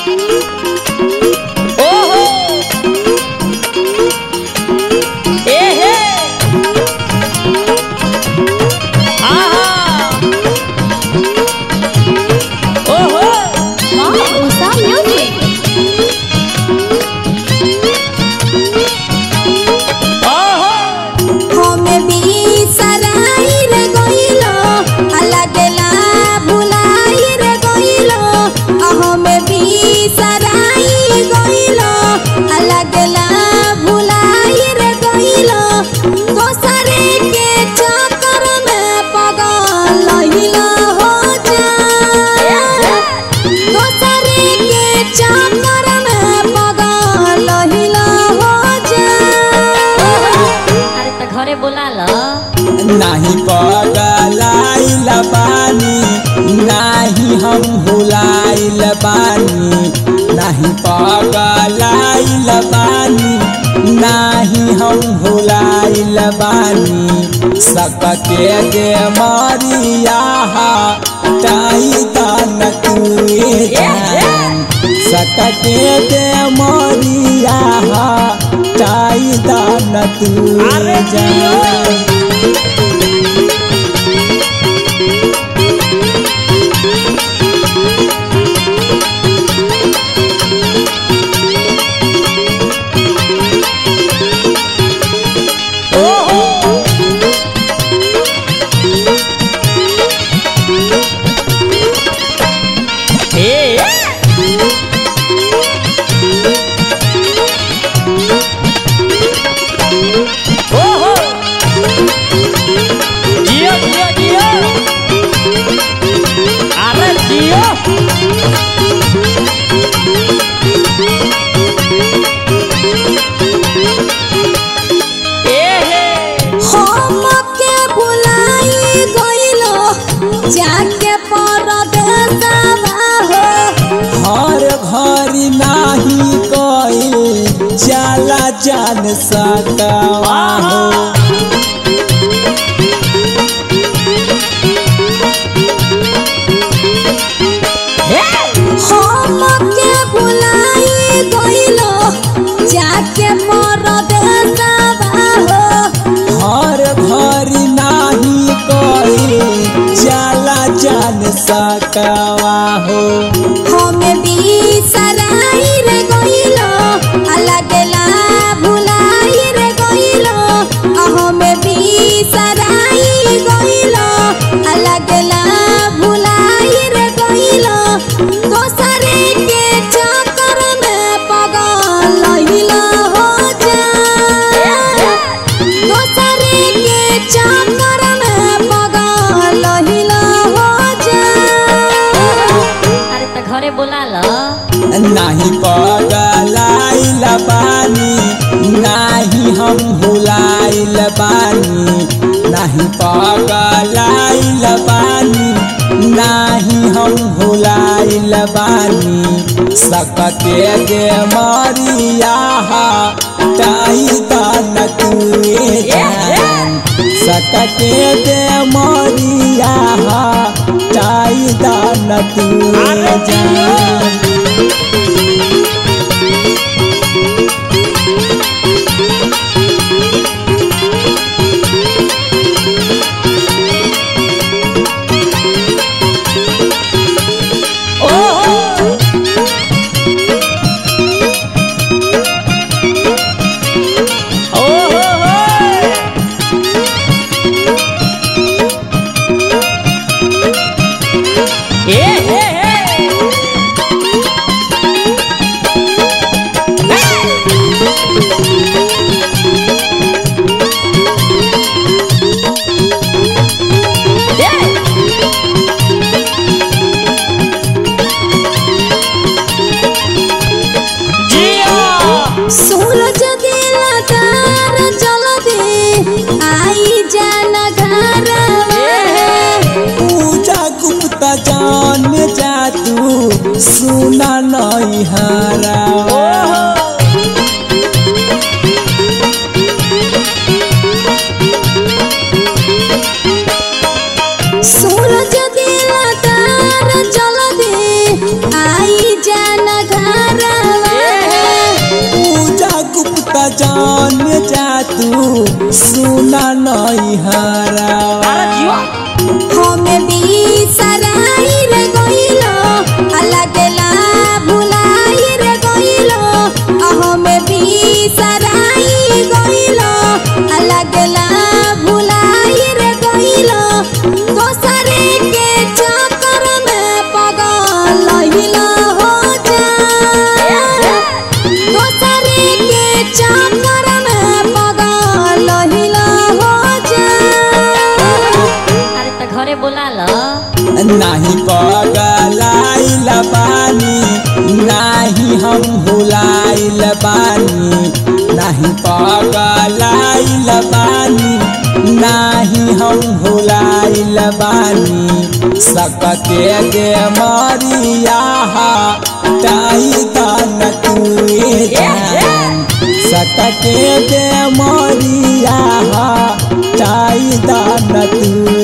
ओहो एहे आहा ओहो Wow, Usa Music. ओहो हमें बिसराई रे गइलो अलगला भुलाई रे गइलो हमें बिसराई गइलो अलगला भुलाई रे गइलो दोसरे के चक्कर में पगल लहिला हो जा दोसरे के चक्कर में पगल लहिला हो जा अरे तो घरे बोला लो नाही पगलाइल बानी नाही हम भुलाइल बानी नाही पगलाइल बानी नाही हम भुलाइल बानी सकके दे मरिया ताई तन तुए जान सकके दे मरिया ताई तन तुए अरे जियो। जान ओहो ए ओहो जियो जियो जियो अरे जियो एहे हमके बुलाई गइलो जाके परदेसवा हो हर घर नाही कइल जाला जान सकावा हो हमके बुलाई गइलो जाके परदेसवा हो हर घर नाही कइल जाला जान सकावा हो हमें बिसराई रे गइलो अलगला भुलाई रे गइलो हमें बिसराई गइलो अलगला भुलाई रे गइलो दोसरे के चक्कर में पगल लहिला हो जा दोसरे के चक्कर में पगल लहिला हो जा अरे तो घरे बोला लो नाही पगलाइल बानी नाही हम भुलाइल बानी नाही पगलाइल बानी नाही हम भुलाइल बानी सकते दे मरिया ताई तन तुए जान सकते दे मरिया ताई तन तुए जान ओहो ओहो ए हे हे जियो सूरज दिला तार जल दे आई जान घरवा पूजा गुप्ता जान जा तू सुना नहीं हारा सूरज दिला तार जल दे आई जान नाही पगलाइल बानी नाही हम भुलाइल बानी नाही पगलाइल बानी नाही हम भुलाइल बानी सकते दे मरिया ताई तन तुए जान सकते दे मरिया ताई तन तुए